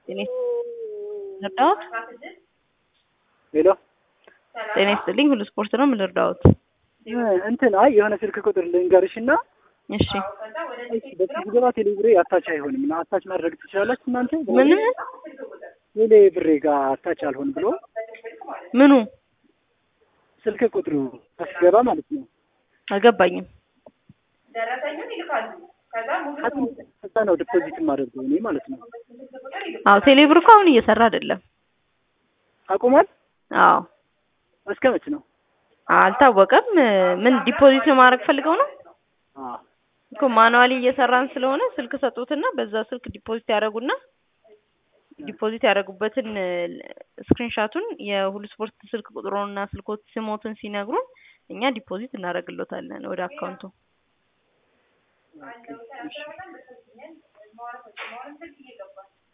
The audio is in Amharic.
ጤና ልርዳዎት? ሄሎ ጤና ይስጥልኝ። ሁሉ ስፖርት ነው። ምን ልርዳዎት? እንትን አይ የሆነ ስልክ ቁጥር ልንገርሽ እና እሺ በስልክ ገባ ቴሌ ብሬ አታች አይሆንም እና አታች ማድረግ ትችላላችሁ እናንተ? ምንም ቴሌ ብሬ ጋር አታች አልሆን ብሎ ምኑ ስልክ ቁጥሩ አስገባ ማለት ነው። አልገባኝም። ከዛ ነው ዲፖዚት የማደርገው እኔ ማለት ነው። አዎ ቴሌብር እኮ አሁን እየሰራ አይደለም። አቁሟል። አዎ እስከ መች ነው? አልታወቀም። ምን ዲፖዚት ማድረግ ፈልገው ነው አዎ እኮ ማኑዋሊ እየሰራን ስለሆነ ስልክ ሰጡትና በዛ ስልክ ዲፖዚት ያደርጉና ዲፖዚት ያደረጉበትን ስክሪንሻቱን የሁሉ ስፖርት ስልክ ቁጥሩንና ስልኮት ስሞትን ሲነግሩን እኛ ዲፖዚት እናደርግሎታለን ወደ አካውንቱ።